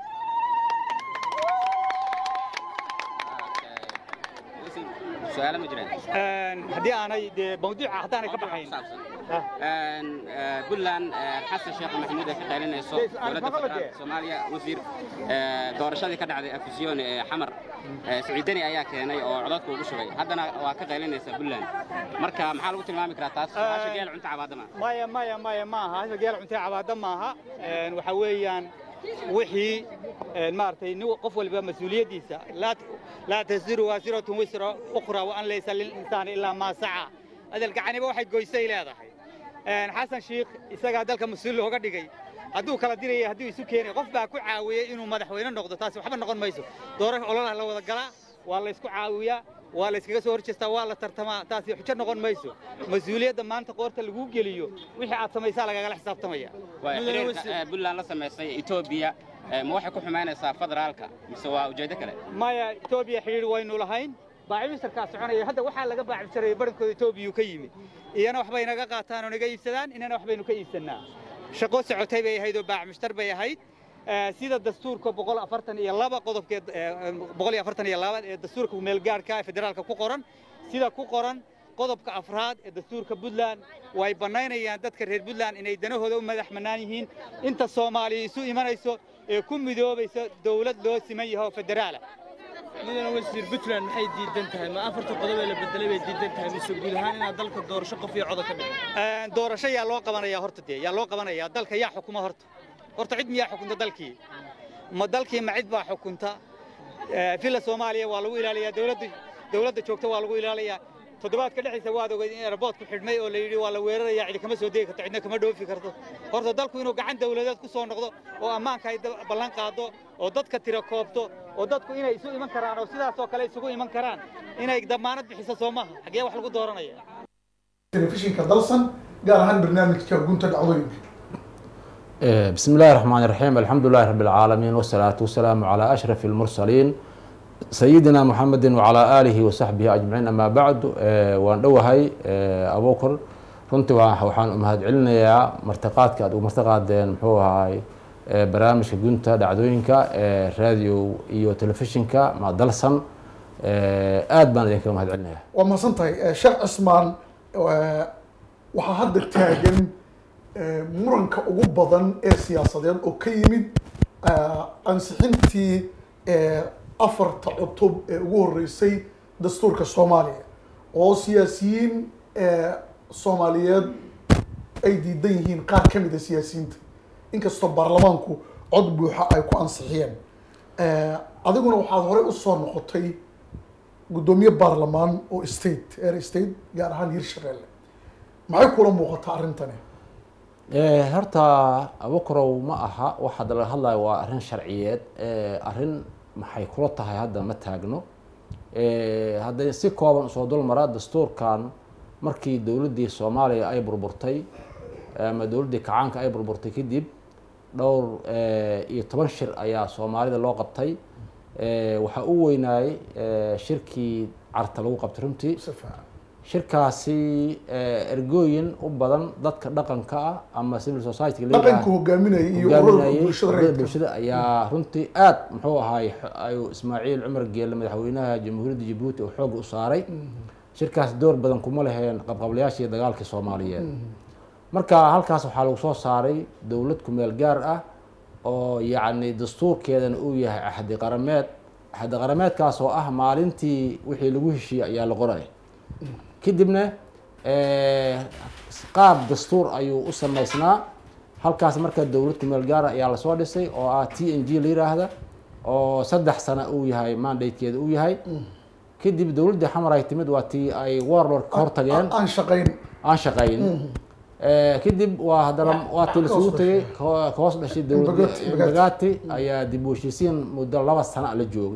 su-aalo ma jiraan haddii aanay dee mawduuca haddaanay ka baxayn puntland xasan sheekh maxamuud ay ka qaylinayso dowladda federaalka soomaaliya wasiir doorashadii ka dhacday afisyooni ee xamar siciidani ayaa keenay oo codadka ugu shugay haddana waa ka qaylinaysa puntland marka maxaa lagu tilmaami karaa taas hasha geel cunta cabaadama maya maya maya maaha hasha geel cunta cabaada maaha waxa weeyaan wixii maaragtay nin qof walba mas-uuliyaddiisa laa tasiru waasiratun wisra ukhra wa an laysa lilinsaani ilaa maa saca adal gacaniba waxay goysay leedahay xasan shiikh isagaa dalka mas-uul looga dhigay hadduu kala diraya hadduu isu keenay qof baa ku caawiyey inuu madaxweyne noqdo taasi waxba noqon mayso doorasho ololaha la wada galaa waa laysku caawiyaa waa layskaga soo horjeestaa waa la tartamaa taasi xujo noqon mayso mas-uuliyadda maanta qoorta laguu geliyo wixii aad samaysaa lagagala xisaabtamaya xiriirka puntland la samaysay etoobiya ma waxay ku xumaynaysaa federaalka mise waa ujeeddo kale maya etoobiya xidhiir waynu lahayn baacimisarkaa soconaya hadda waxaa laga baacibsaray badankooda etoobiyuu ka yimid iyana waxbay naga qaataan oo naga iibsadaan inana waxbaynu ka iibsannaa shaqo socotay bay ahayd oo baacmishtar bay ahayd sida dastuurka boqol afartan iyo laba qodobkeed boqol iyo afartan iyo labaad ee dastuurka kumeelgaarhka ee federaalka ku qoran sida ku qoran qodobka afraad ee dastuurka puntland way bannaynayaan dadka reer puntland inay danahooda u madax bannaan yihiin inta soomaaliya isu imanayso ee ku midoobaysa dawlad loo siman yahay oo federaala mudane wasiir puntland maxay diidan tahay ma afarta qodob ee la bedelay bay diidan tahay mise guud ahaan inaad dalka doorasho qof iyo coda ka dhigo doorasho yaa loo qabanayaa horta dee yaa loo qabanayaa dalka yaa xukuma horta horta cid miyaa xukunta dalkii ma dalkii ma cid baa xukunta Eh, villa soomaaliya waa lagu ilaaliyaa dowladda dowladda joogta waa lagu ilaaliyaa toddobaadka dhexdiisa waad ogeyd in airboodku xidhmay oo la yidhi waa la weerarayaa cidi kama soo degi karto cidna kama dhoofi karto horta dalku inuu gacan dowladeed ku soo noqdo oo ammaanka ay da- ballan qaado oo dadka tira koobto oo dadku inay isu iman karaan oo sidaasoo kale isugu iman karaan inay damaanad bixiso soo maaha xaggee wax lagu dooranaya telefishinka dalsan gaar ahaan barnaamijka gunta dhacdooyinka Eh, بسم الله الرحمن الرحيم الحمد لله رب العالمين والصلاة والسلام على أشرف المرسلين سيدنا محمد وعلى آله وصحبه أجمعين أما بعد eh, waan dhowahay eh, abuukar runtii waa- waxaan u mahadcelinayaa martiqaadka aad ugu martiqaadeen muxuu ahaay eh, barnaamijka gunta dhacdooyinka ee radio iyo telefishinka ma dalsan Eh, aad baan idinkaga mahadcelinayaa waa mahadsan tahay Eh, sheekh cismaan eh, waxaa hadda taagan eh, muranka ugu badan ee siyaasadeed oo ka yimid eh, ansixintii eh, afarta cutub ee ugu horeysay dastuurka soomaaliya oo siyaasiyiin eh, soomaaliyeed ay diidan yihiin qaar ka mid a siyaasiyiinta inkastoo baarlamaanku cod buuxa ay ku ansixiyeen Eh, adiguna waxaad horey usoo noqotay guddoomiye baarlamaan oo state air state gaar ahaan hirshabeelle maxay kula muuqataa arrintani Eh, horta abukarow ma aha waxa hadda laga hadlayo waa arrin sharciyeed Eh, arrin maxay kula tahay hadda ma taagno Eh, hadday si kooban usoo dulmara dastuurkan markii dowladdii soomaaliya ay burburtay ama dowladdii kacaanka ay burburtay kadib dhowr eh, iyo toban shir ayaa soomaalida loo qabtay Eh, waxaa u weynaayey eh, shirkii carta lagu qabtay runtii shirkaasi eh, ergooyin u badan dadka dhaqanka ah ama civil society dhaqanka hogaaminaya iyo ururka bulshada ururada rayidka bulshada ayaa runtii aad muxuu ahaay ayuu ismaaciil cumar geelle madaxweynaha jamhuuriyadda jabuuti oo xooga u saaray shirkaas door badan kuma leheen qabqablayaashii dagaalkii soomaaliyeed marka halkaas waxaa lagu soo saaray dowlad kumeel gaar ah oo yacni dastuurkeedana uu yahay axdi qarameed axdi qarameedkaas oo ah maalintii wixii lagu heshiiyey ayaa la qoray kadibna eh, qaab dastuur ayuu u samaysnaa halkaas marka dowlad kumeel gaara ayaa lasoo dhisay oo ah t n g la yiraahda oo saddex sano uu yahay mandatekeeda uu yahay kadib dowladdii xamar ay timid waa tii ay warlord ka hortageen aan shaqayn aan shaqayn Eh, kadib waa haddana waa tii lasugu Ka hoos tegay ka ka hoos dhashay dowladda Embagati- imbagati ayaa dib u heshiisiin muddo laba sano la joogay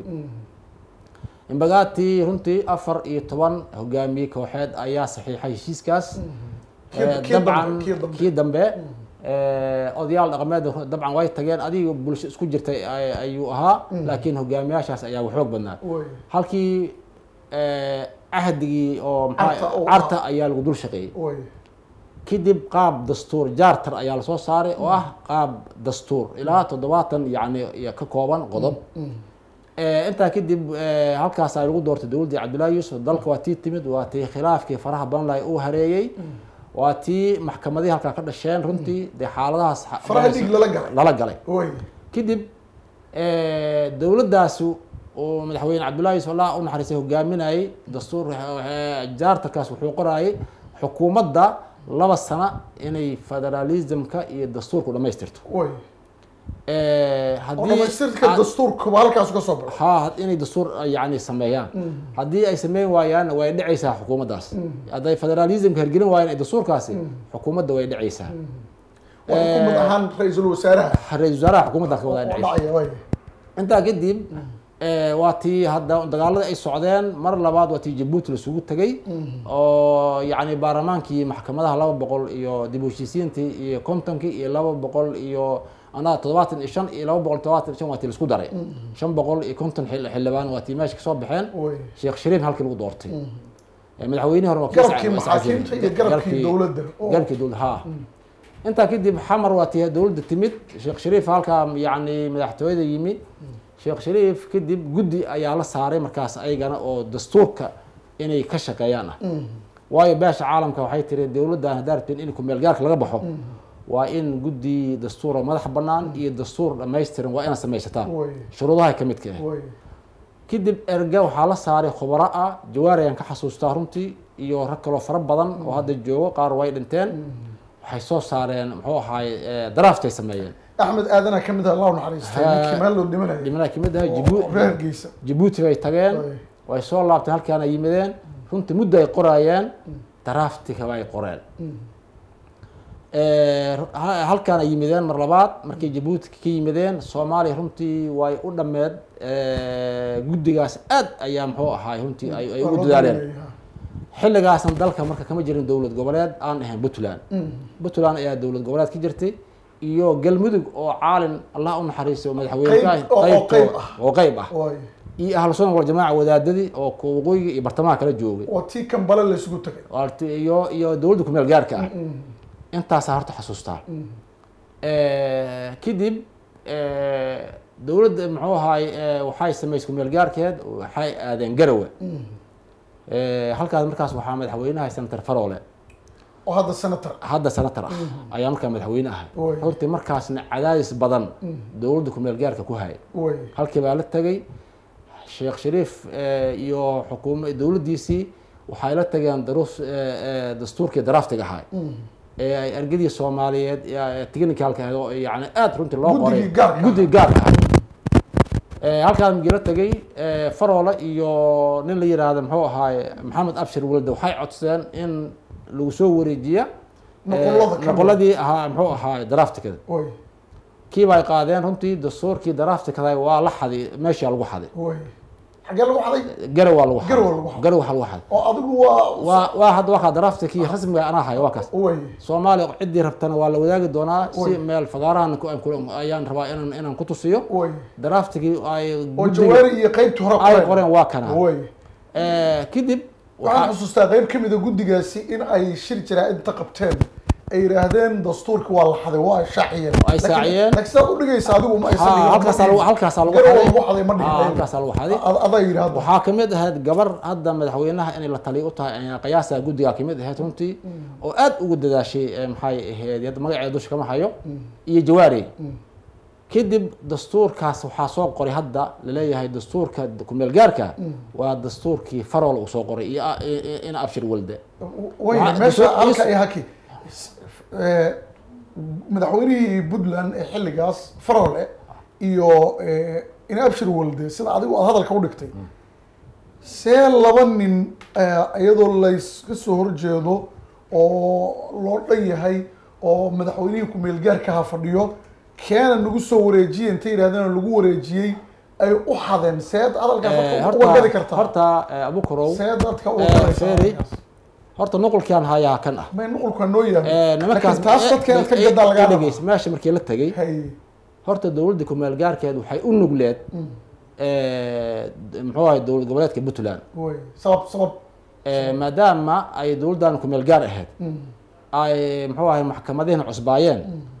imbagati runtii afar iyo toban hogaamiye kooxeed ayaa saxiixay heshiiskaas Kii- Eh, kii dambe, dabcan kii dambe. kii dambe eh, odayaal dhaqameed dabcan way tageen adiga bulsho isku jirtay ay- ayuu ahaa Mm. laakiin hogaamiyaashaas ayaa waxoog badnaa Way. halkii eh, cahdigii oo maxaa- Carta oo carta ayaa lagu dul shaqeeyey way kadib qaab dastuur jaartar ayaa lasoo saaray oo ah qaab dastuur ilaa toddobaatan yacni iyo ka kooban qodob Eh, intaa kadib eh, halkaas ay lagu doortay dowladdii cabdullaahi yuusuf dalka waa tii timid waa tii khilaafkii faraha badan lahay uu hareeyey waa tii maxkamadihii halkaa ka dhasheen runtii dee xaaladahaas xa- Faraha dhiig lala galay. lala galay way kadib eh, dowladdaasi oo madaxweyne cabdullaahi yuusuf allah u naxariistay hogaaminayay dastuur eh, jaartarkaas wuxuu qorayay xukuumadda laba sano inay federalismka iyo dastuurku dhammaystirto way Eh, oo haddii dhamaystirka aan- dastuurkuba halkaas ka soo baxo ha inay dastuur yani sameeyaan Mm. haddii ay sameyn waayaan way dhacaysaa xukuumaddaas Mm. hadday federalismka hergelin waayaan ee dastuurkaasi xukuumadda way dhacaysaa waa xukuumad ahaan ra-iisul wasaaraha ra-isul wasaaraha xukuumadda ka wada oo dhacaysa dhacaya way intaa kadib eh, waa tii hadda dagaaladii ay socdeen mar labaad waa tii jabuuti lasugu tegay oo yacni baarlamaankii maxkamadaha laba boqol iyo dib u heshiisiintii iyo kontonkii iyo laba boqol iyo anaa toddobaatan iyo shan iyo laba boqol toddobaatan iyo shan waa tii laisku daray shan boqol iyo konton xil- xildhibaan waa tii meesha kasoo baxeen way sheekh shariif halkii lagu doortay Eh, madaxweynihii hore waa kii Garabkii Isca- Isca maxaakiimta Jabir. iyo garabkii Garabkii- dowladda. Oo. garabkii dowladda ha intaa kadib xamar waa tii dowladda timid sheekh shariif halkaa yacni madaxtooyada yimid sheekh shariif kadib guddi ayaa la saaray markaas ayagana oo dastuurka inay ka shaqeeyaan ah waayo beesha caalamka waxay tiri dowladdan haddaa rabteen in kumeel gaarka laga baxo waa in guddi dastuura madax bannaan iyo dastuur dhammaystiran waa inaad samaysataan way shuruudaha ka midka ah way kadib erga waxaa la saaray khubaro ah jawaari ayaan ka xasuustaa runtii iyo rag kaloo fara badan oo hadda joogo qaar way dhinteen waxay soo saareen muxuu ahaay daraaftay sameeyeen axmed aadana ka mid ah allah u naxariistay ninkii meel loo dhimanayay dhimanaa kamid ahay oo Jibu- reer Geesa. jabuuti bay tageen way soo laabteen halkaana yimideen runtii muddo ay qoraayeen daraaftiga ay qoreen Eh, ha- halkaan ay yimideen mar labaad markay jabuuti ka yimideen soomaaliya runtii way u dhammeed eh, guddigaas aad ayaa muxuu ahaay runtii ay ay ugu dadaaleen xilligaasna dalka marka kama jirin dowlad goboleed aan ahayn puntland puntland ayaa dowlad goboleed ka jirtay iyo galmudug oo caalin allah u naxariiso madaxweyne ka Qayb- oo- oo qaybto- qayb ah. oo qayb ah Waay. iyo ahlu sunna wal jamaaca wadaadadii oo ku waqooyiga iyo bartamaha kala joogay waa tii kambale la isugu tagay Waarti- iyo iyo dowladda ku meel gaarka ah intaasaa horta xasuustaa kadib eh, dowladda muxuu ahaay eh, waxay samaysay kumeel gaarkeed waxay aadeen garawe Eh, halkaas markaas waxaa madaxweynaha senator farole oo hadda senator hadda senator ah ayaa markaa madaxweyne ahay Way. runtii markaasna cadaadis badan Mm. dowladda kumeel gaarka ku hayay Way. halkii baa la tegay sheekh shariif eh, iyo xukuuma dowladdiisii waxay la tageen daruus eh, eh, dastuurkii daraftiga ahaa ee ay argadii soomaaliyeed ee technicalka ahayd oo yani aad runtii loo qoray Guddigii gaarka guddigii gaarka ah Eh, halkaan migi la tegay eh, faroole iyo nin la yiraahdo muxuu ahaaye maxamed abshir walde waxay codsadeen in lagu soo wareejiya eh, Nuqulada ka mid. nuquladii ahaa muxuu ahaaye daraftikada way kii bay qaadeen runtii dastuurkii daraftikada waa la xaday meeshaa lagu xaday way xagee lagu xaday garow waa lagu Garow waa lagu xaday. garow waxaa lagu xaday oo adigu waa waa waa hadda waa kaa daraftikii rasmiga anaa hayo waa kaas way soomaaliya ciddii rabtana waa la wadaagi doonaa si Way. meel fagaarahan ku- aan ku- ayaan rabaa inaan inaan ku tusiyo way daraftigii ay oo guddiga- jawaari iyo qaybtii hore ay qoreen waa kana way Eh, kadib waxaan xusuustaa qayb ka mid a guddigaasi in ay shir jiraa inta qabteen ay yidhaahdeen dastuurka waa la xaday waa ay shaaciyeen Ay shaaciyeen. laakiin sidaad u dhigaysa adigu ma aysan Ha, dhigin. halkaasaa lagu- halkaasaa lagu Garow xaday. lagu xaday ma dhigin Ha, ayagu. halkaasaa lagu xaday. Ad- adaa yidhaahdo waxaa kamid ahayd gabar hadda madaxweynaha inay la taliyo u tahay ayaa qiyaasa guddigaa kamid ahayd runtii oo aad ugu dadaashay eh, maxay ahayd hadda magaceeda dusha kama hayo iyo jawaari kadib dastuurkaas waxaa soo qoray hadda laleeyahay dastuurka kumeel gaarka waa dastuurkii farol uu soo qoray iyo a- i- i- ina abshir walde way Waxaa- meesha dastuur- halka iyo haki Eh, madaxweynihii puntland ee xilligaas farole iyo eh, in abshir walde sida adigu aad hadalka u dhigtay see laba nin eh, iyadoo layska soo horjeedo oo loo dhan yahay oo madaxweynihii ku-meelgaarkaha fadhiyo keena nagu soo wareejiyey intay yidhahdeen lagu wareejiyey ay u xadeen seed hadalkaas Eh, dadka horta uga gadi kartaa horta eh, abukarow see dadka uga eh, gadaysaa Ferry, horta nuqulkiaan hayaa kan ah may nuqulka noo yahay Eh, nimankaas laakiin taas dadka eh, aad ka eh, gadaa lagaa eh, raba dhegeyso, meesha markii la tegay horta dowladda kumeel gaarkeed waxay u nugleed eh, muxuu ahay dowlad goboleedka puntland way sabab sabab Eh, maadaama ay dowladdan kumeel gaar ahayd Mm. ay muxuu ahay maxkamadihina cusbaayeen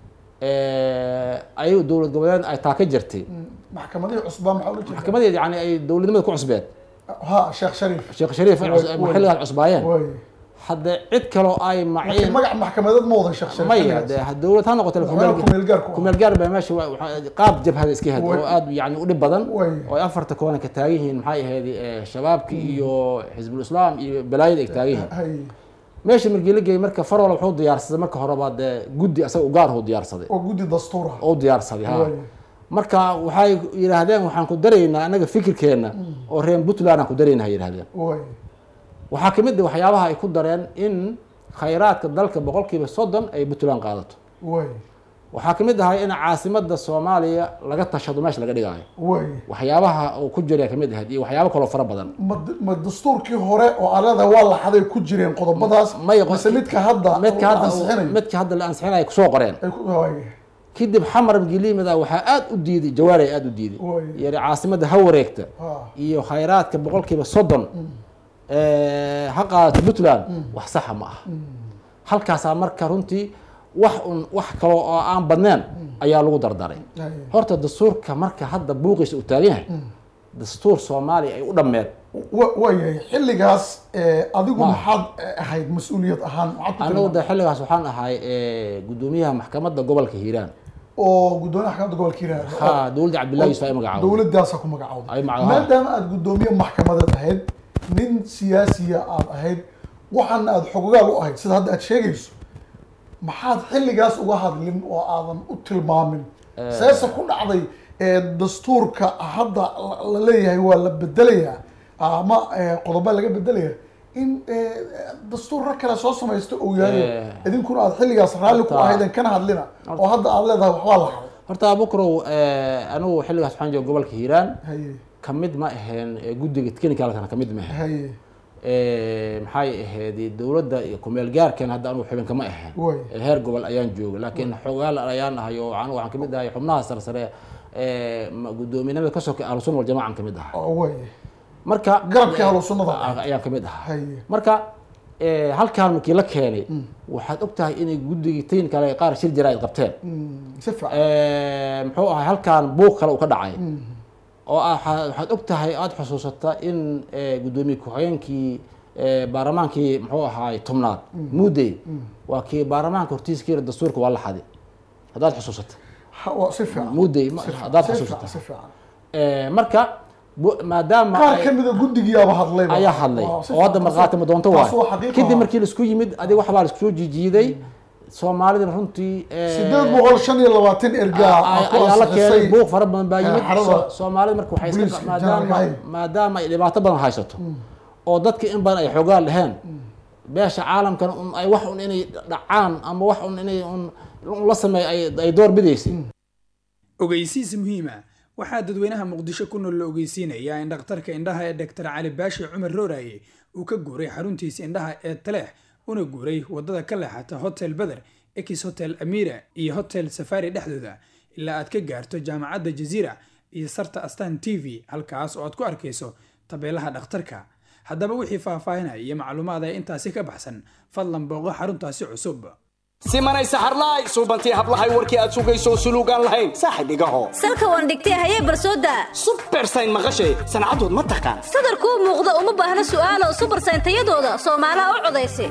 ay dowlad goboleed ay taa ka jirtay maxkamadihii cusbaa maxaa ula jeeda maxkamadeed yani ay dowladnimada ku cusbeed ha sheekh shariif sheekh shariif ay cus- Way- xilligaas cusbaayeen way hadde cid kaloo ay laakiin maciin magac maxkamadeed ma wadan sheekh shariif maya xilligaas. de ha- dowlad ha noqoto Madaxweyne kumeel-gaar ku ah. kumeel gaar baa meesha wa- waxa- qaab jabhada iska had Way. oo aad yani u dhib badan Way. oo ay afarta koona ka taagan yihiin maxay ahayd eh, shabaabki iyo xisbul islaam iyo balaayada ay taagan yihiin hay meesha markii la geeyey marka farol wuxuu diyaarsaday marka horeba dee guddi asaga u gaar uu diyaarsaday oo guddi dastuur ah oo diyaarsaday ha Way. marka waxay yidhaahdeen waxaan ku daraynaa anaga fikirkeena oo reer puntland aan ku daraynaa hay yidhahdeen way waxaa kamid ah waxyaabaha ay ku dareen in khayraadka dalka boqolkiiba soddon ay puntland qaadato way waxaa kamid ahay in caasimada soomaaliya laga tashado meesha laga dhigaayo way waxyaabaha uu ku jira kamid ahayd iyo waxyaabo kaloo fara badan ma ma dastuurkii hore oo alada waa la xaday ku jireen qodobadaas mise midka hadda midka la hadda ansixinayo? midka hadda la ansixinayo ay kusoo qoreen ay ku way kadib xamar gilimida waxaa aad u diiday jawaari aad u diiday Way. yari caasimada ha wareegta ha iyo khayraadka boqolkiiba soddon eh, ha qaadato puntland wax saxa ma aha halkaasaa marka runtii wax un wax kaloo oo aan badneen ayaa lagu dardaray hay horta dastuurka marka hadda buuqiisa uu taagan yahay dastuur soomaaliya ay u dhammeed wa- waayahay xilligaas eh, adigu Ma. maxaad eh, ahayd mas-uuliyad ahaan maxaad ku anigu tilmaamay de xilligaas waxaan ahay eh, gudoomiyaha maxkamadda gobolka hiiraan oo gudoomiyaha maxkamadda gobolka hiiraan ha dowladda cabdillahi yusuf ay magacaawday dowladdaasa ku magacawday ay magacaawday maadaama aad gudoomiye maxkamadeed ahayd nin siyaasiya aad ahayd waxaana aad xogogaal u ahayd sida hadda aad sheegayso maxaad xilligaas uga hadlin oo aadan u tilmaamin seese ku dhacday ee, dastuurka hadda la- la leeyahay waa la bedelayaa ama ee, qodobo laga bedelaya in ee, dastuur rag kale soo samaysto uu yahay Eh. idinkuna aad xilligaas raalli ku Horta- ahaydeen kana hadlina oo hadda aad leedahay waxbaa la haday horta bukrow anigu xilligaas waxaan jooga gobolka hiiraan haye kamid ma aheen eh, guddiga technicalkana kamid ma ahayn haye Eh, maxay ahayd dowladda iyo kumeel gaarkan hadda anugu xubin kama ahayn way Eh, heer gobol ayaan jooga laakiin xogaal ayaan ahay oo anigu waxaan kamid ahay xubnaha sarsare ee ma- guddoominimada ka soka ahlu sunna waljamaacan kamid ahay oo way marka garabkii ahlu sunnada Ah, ayaan kamid ahaa haye marka eh, halkaan markii la keenay waxaad og tahay inay guddigii tayin kale qaar shir jira ay qabteen Mm, si fiican Eh, muxuu ahay halkaan buuq kale uu ka dhacay Mm. oo ah- waxaa- waxaad og tahay aada xusuusata in eh, guddoomiye ku-xigeenkii eh, baarlamaankii muxuu ahaay tobnaad Mm. muudey Mm. waa kii baarlamaanka hortiisa ka yiri dastuurka waa la xaday haddaad xusuusata Ha- waa si fiican muudey ma- Si fiican, haddaad si xusuusata fiican, si fiican Eh, marka bu- maadaama qaar ay- ka mida guddigiyaaba hadlay ayaa hadlay oo hadda markhaati ma doonto taas waa waay xaqiiqa kadib ah. markii laisku yimid adiga waxbaa laisku soo jijiiday soomaalidana runtii eh, sideed boqol shan iyo labaatan ergaa ay- ku ayaa la ansixisay keenay buuq fara badan baa yimid eh, xarada So- soomaalida marka waxay iska booliiska maadaama jaamacadda. maadaama ay dhibaato badan haysato oo dadka in badan ay xoogaan dheheen beesha caalamkana un ay wax un inay dhacaan ama wax un inay un un la sameeyo ay ay door bidaysay ogeysiis muhiima waxaa dadweynaha muqdisho ku nool la ogeysiinayaa in dhakhtarka indhaha ee dr cali baashi cumar rooraye uu ka guuray xaruntiisa indhaha ee taleex una guuray wadada ka leexata hotel beder ex hotel amira iyo hotel safari dhexdooda ilaa aad ka gaarto jaamacadda jaziira iyo sarta astan t v halkaas oo aad ku arkayso tabeelaha dhakhtarka haddaba wixii faahfaahinaya iyo macluumaad ee intaasi ka baxsan fadlan booqo xaruntaasi cusub simanay saxarlaay suubantii hablahay warkii aad sugayso suluugaan lahayn saaxib igaho salka waan dhigtay hayee barsooda bersayn maqashay sancadood ma taqaan sadarkuu muuqda uma baahna su'aalo subarsayn tayadooda soomaalaha u codaysa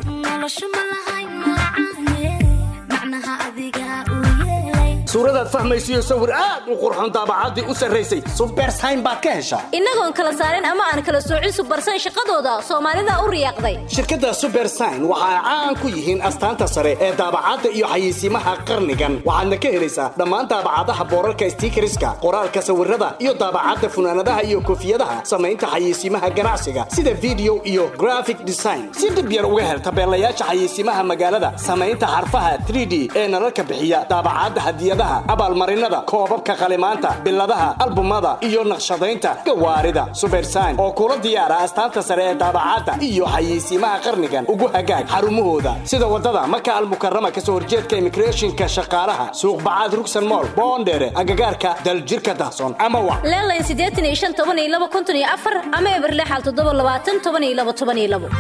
suuradaad fahmaysiyo sawir aad u qurxoon daabacaddii u sarraysay subersayn baad ka heshaa innagoon kala saarin ama aan kala soocin subarsayn shaqadooda soomaalida u riyaaqday shirkadda subersign waxa ay caan ku yihiin astaanta sare ee daabacadda iyo xayeysiimaha qarnigan waxaadna ka helaysaa dhammaan daabacadaha boorarka stiikariska qoraalka sawirada iyo daabacadda funaanadaha iyo koofiyadaha samaynta xayeysiimaha ganacsiga sida video iyo graphic design si dhib yar uga hel tabeelayaasha xayeysiimaha magaalada samaynta xarfaha 3d ee nalalka bixiya daabacadda hadiyadaha abaalmarinada koobabka qalimaanta biladaha albumada iyo naqshadaynta gawaarida subersign oo kula diyaara astaanta sare ee daabacadda iyo xayeysiimaha qarnigan ugu hagaag xarumahooda sida wadada maka almukarama kasoo horjeedka immigrationka shaqaalaha suuq bacaad rugsan mool boondheere agagaarka daljirka dahsoon ama wa leelayn siddeetan iyo shan toban iyo laba konton iyo afar ama eberle xal toddoba labaatan toban iyo laba toban iyo labo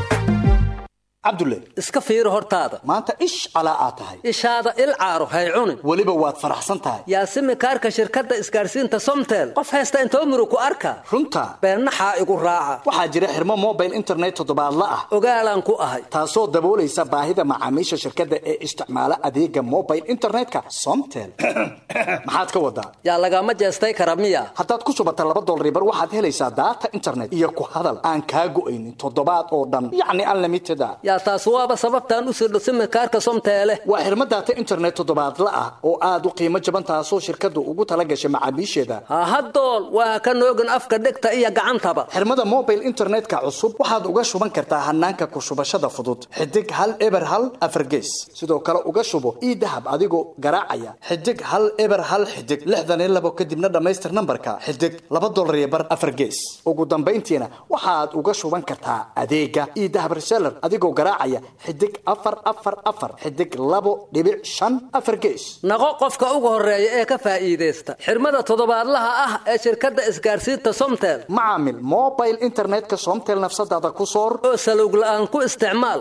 cabdulle iska fiiri hortaada maanta ish calaa aad tahay ishaada il caaro hay cunin weliba waad faraxsan tahay yaasimi kaarka shirkadda isgaarsiinta somtel qof haysta intoo muru ku arka runta beennaxaa igu raaca waxaa jira xirmo mobile internet toddobaadla ah ogaalaan ku ahay taasoo daboolaysa baahida macaamiisha shirkadda ee isticmaala adeega mobile internetka somtel maxaad ka wadaa yaa lagama jeestay kara miya haddaad ku shubata laba dolribar waxaad helaysaa daata internet iyo ku hadal aan kaa go'aynin toddobaad oo dhan yacni unlimited a yaa taas waaba sababtaan u sirdho simikaarka somteele waa xirmo daata internet toddobaadla ah oo aad u qiimo jaban taasoo shirkaddu ugu tala gashay macaamiisheeda hahadool waa ka noogin afka dhegta iyo gacantaba xirmada mobile internetka cusub waxaad uga shuban kartaa hanaanka ku shubashada fudud xidig hal eber hal afargees sidoo kale uga shubo ii dahab adigoo garaacaya xidig hal eber hal xidig lixdan iyo labo kadibna dhammaystir nambarka xidig laba dolar iyo bar afargees ugu dambayntiina waxaad uga shuban kartaa adeega ii dahab reseller adigoo garaacaya xidig afar afar afar xidig labo dhibic shan afar gees naqo qofka ugu horeeya ee ka faa'iidaysta xirmada toddobaadlaha ah ee shirkadda isgaarsiinta somtel macaamil mobile internetka somtel nafsadaada ku soor oo salowg la'aan ku isticmaal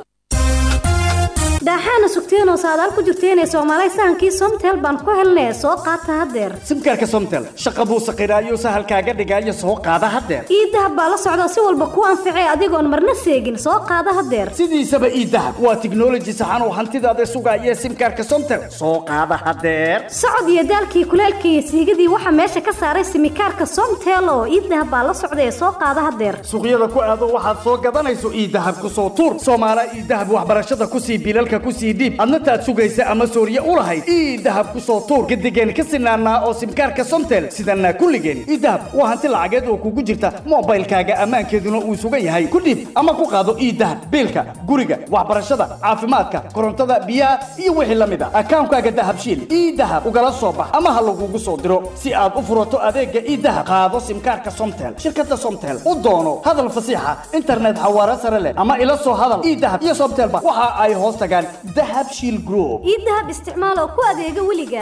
daaxaana sugteenoo saadaal ku jirteenee soomaalay sahankii somtel baan ku helnee soo qaata haddeer simkaarka somtel shaqa buu saqiraayo sahalkaaga dhigaayo soo qaada haddeer ii dahab baa la socda si walba kuu anficay adigoon marna seegin soo qaada haddeer sidiisaba ii dahab waa tiknoloji saxan oo hantidaada sugaaya simkaarka somtel soo qaada haddeer socod iyo daalkii kuleelkii iyo siigadii waxaa meesha ka saaray simikaarka somtel oo ii dahab baa la socda ee soo qaada haddeer suuqyada ku aado waxaad soo gadanayso ii dahab ku soo tuur soomaala ii dahab waxbarashada kusii bilalka simkaarka ku sii dhiib adna taad sugaysa ama sooriye u lahayd ii dahab ku soo tuur gadigeen ka sinaanaa oo simkaarka somtel sidanaa kulligeen ii dahab waa hanti lacageed oo kugu jirta moobaylkaaga ammaankeeduna uu sugan yahay ku dhiib ama ku qaado ii dahab biilka guriga waxbarashada caafimaadka korontada biyaha iyo wixii la mid a akaankaaga dahabshiil ii dahab ugala soo bax ama ha lagugu soo diro si aad u furato adeega ii dahab qaado simkaarka somtel shirkada somtel u doono hadal fasiixa internet xawaare sare leh ama ila soo hadal ii dahab iyo somtelba waxa ay hoos tagaan dahab shiil group ii dahab isticmaal oo ku adeega weliga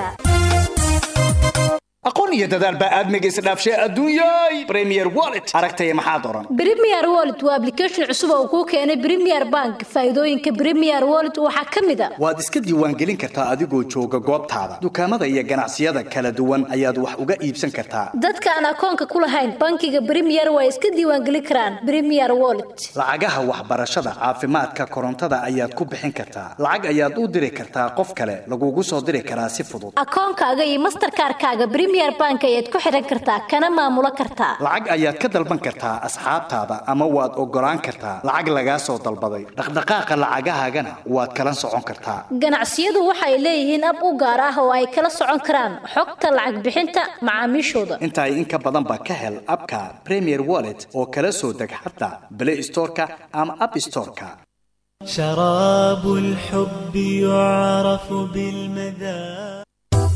aqoon iyo dadaal baa aadmiga isdhaafshay adduunyay premier wallet aragtaya maxaad oran Premier Wallet waa application cusub oo kuu keenay Premier Bank. Faa'iidooyinka Premier Wallet waxaa ka mid ah waad iska diiwaangelin kartaa adigoo jooga goobtaada dukaamada iyo ganacsiyada kala duwan ayaad wax uga iibsan kartaa dadka aan akoonka ku lahayn bankiga Premier way iska diiwaangelin karaan Premier Wallet. lacagaha waxbarashada caafimaadka korontada ayaad ku bixin kartaa lacag ayaad u diri kartaa qof kale lagugu soo diri karaa si fudud Akoonkaaga iyo Mastercard-kaaga Premier Bank ayaad ku xiran kartaa kana maamulo kartaa. lacag ayaad ka dalban kartaa asxaabtaada ama waad ogolaan kartaa lacag lagaa soo dalbaday dhaqdhaqaaqa lacagahaagana waad kala socon kartaa Ganacsiyadu waxay leeyihiin ab u gaar ah oo ay kala socon karaan xogta lacag bixinta macaamiishooda. intaa in ka badan ba ka hel abka premier wallet oo kala soo deg xataa play storeka ama app storeka شراب الحب يعرف بالمذاق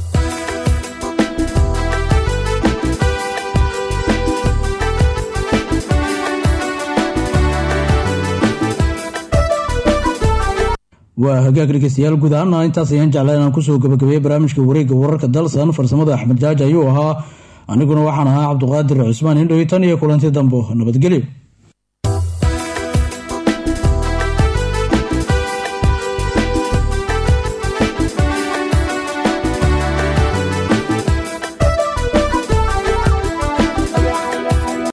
waa hagaag dhegeystayaal guud ahaana intaas ayaan jeclaa inaan kusoo gabagabeeyey barnaamijka wareegga wararka dalsan farsamada axmed jaaji ayuu ahaa aniguna waxaan ahaa cabduqaadir cusmaan indhow tan iyo kulanti dambo nabadgelyo